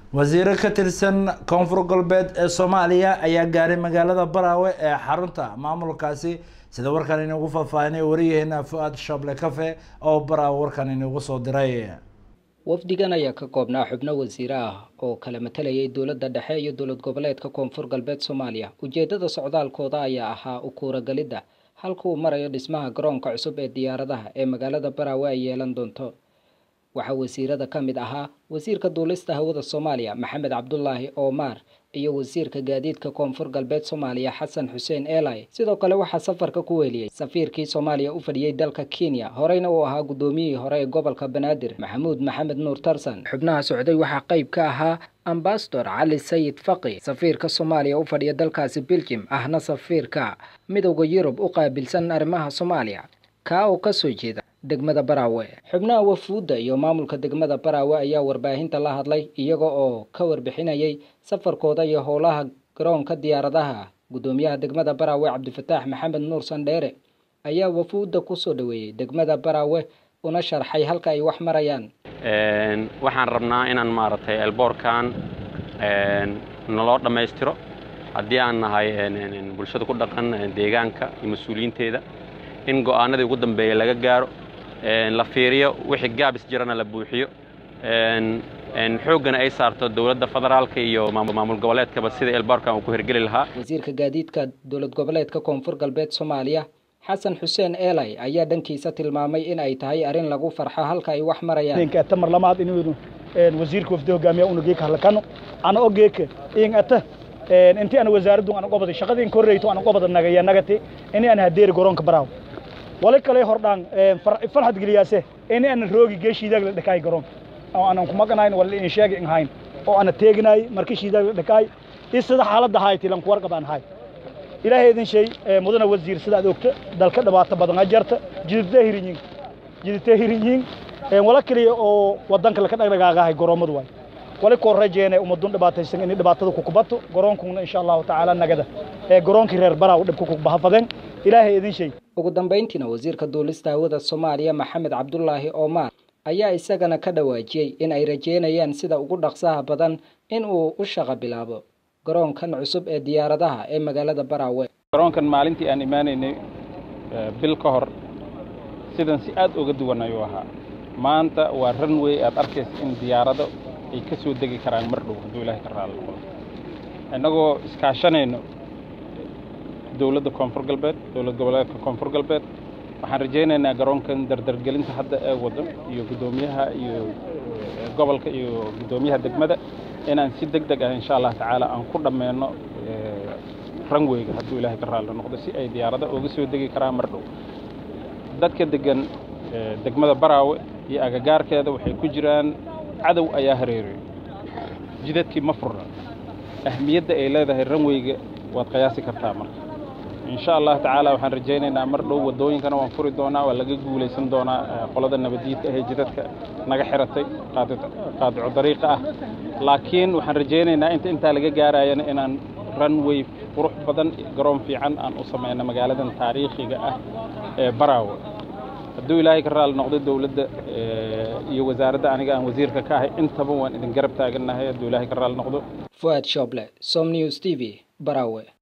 wasiiro ka tirsan koonfur galbeed ee soomaaliya ayaa gaaray magaalada baraawe ee xarunta maamulkaasi sida warkan inugu faahfaahinay wariyaheena fu-aad shable cafe oo baraawe warkan inugu soo diray wafdigan ayaa ka koobnaa xubno wasiire ah oo kala matalayay dowladda dhexe iyo dowlad goboleedka koonfur galbeed soomaaliya ujeedada socdaalkooda ayaa ahaa u kuuragalidda halka uu marayo dhismaha garoonka cusub ee diyaaradaha ee magaalada baraawe ay yeelan doonto waxaa wasiirada ka mid ahaa wasiirka duulista hawada soomaaliya maxamed cabdulaahi oomaar iyo wasiirka gaadiidka koonfur galbeed soomaaliya xasan xuseen eelay sidoo kale waxaa safarka ku weeliyey safiirkii soomaaliya u fadhiyey dalka kenya horeyna uu ahaa guddoomiyihii hore ee gobolka banaadir maxamuud maxamed nuur tarsan xubnaha socday waxaa qayb ka ahaa ambasador cali sayid faqi safiirka soomaaliya u fadhiya dalkaasi beljim ahna safiirka midowda yurub u qaabilsan arrimaha soomaaliya kaa oo kasoo jeeda degmada baraawe xubnaha wafuudda iyo maamulka degmada baraawe ayaa warbaahinta la hadlay iyaga oo ka warbixinayay safarkooda iyo howlaha garoonka diyaaradaha guddoomiyaha degmada baraawe cabdifataax maxamed nuur sandheere ayaa wafuudda kusoo dhaweeyey degmada baraawe una sharxay halka ay wax marayaan waxaan rabnaa inaan maaragtay elboorkan naloo dhammaystiro haddii aan nahay bulshada ku dhaqan deegaanka iyo mas-uuliyiinteeda in go'aanadii ugu dambeeya laga gaaro la fiiriyo wixii gaabis jirana la buuxiyo xooggana ay saarto dowladda federaalka iyo maamul goboleedkaba sida elboorkan uu ku hirgeli lahaa wasiirka gaadiidka dowlad goboleedka koonfur galbeed soomaaliya xasan xuseen eelay ayaa dhankiisa tilmaamay in ay tahay arrin lagu farxo halka ay wax marayaan tamar lamaad inuu wasiirka wafdi hogaamiya una geeka halakano ana ogeeka in ata inti ana wasaaraddu ana qobada shaqadii in korreyto ana qobada nagaya nagati ini ana hadeeri garoonka baraaw wali kale hordhaan farxad geliyaase ini ana roogi gee shiidaag la dhakaay garoonka oo aanan ku maqanayn wala in sheegi in hayn oo ana teeginaay markii shiidaag la dhakaay is sida xaaladda hayti lan ku warqabaan hay ilaahay idin shay mudana wasiir sida aad ogta dalka dhibaato badan a jarta jididta hirinyin jididta hirinyin wala kaliya oo wadanka laka dhagdhagaagahay garoomadu waay wali koo rajeene ummadun dhibaataysan inay dhibaatada ku kubato garoonkuna insha allahu tacaala nagada ee garoonkii reer baraaw dhibka ku bahafadeen ilaahay idin shay ugu dambayntiina wasiirka duulista hawada soomaaliya maxamed cabdulaahi oomaar ayaa isagana ka dhawaajiyey in ay rajeynayaan sida ugu dhaqsaha badan in uu u shaqo bilaabo garoonkan cusub ee diyaaradaha ee magaalada baraawe garoonkan maalintii aan imaanaynay bil ka hor sidan si aad uga duwan ayuu ahaa maanta waa ranway aad arkaysa in diyaarado ay ka soo degi karaan mar dhow hadduu ilaahay ka raali noqdo innagoo iskaashanayno dowladda koonfur galbeed dowlad goboleedka koonfur galbeed waxaan rajaynaynaa garoonkan dardargelinta hadda ee waddo iyo guddoomiyaha iyo gobolka iyo guddoomiyaha degmada inaan si deg deg ah insha allah tacaala aan ku dhammeyno ranweyga hadduu ilaahay ka raali noqdo si ay diyaarada uga soo degi karaan mar dhow dadka degan degmada baraawe iyo agagaarkeeda waxay ku jiraan cadow ayaa hareereey jidadkii ma furna ahmiyadda ay leedahay ranweyga waad qiyaasi kartaa marka insha allah tacaala waxaan rajaynaynaa mar dhow waddooyinkana waan furi doonaa waa laga guulaysan doonaa qolada nabaddiidka ahee jidadka naga xiratay qaadico dariiqa ah laakiin waxaan rajaynaynaa inta intaa laga gaarayana inaan runway qurux badan garoon fiican aan u samayno magaaladan taariikhiga ah ee baraawe hadduu ilaahay ka raali noqdo dowladda iyo wasaaradda aniga aan wasiirka ka ahay intaba waan idin garab taagannahay hadduu ilaahay ka raali noqdo fuad shoble som news t v baraawe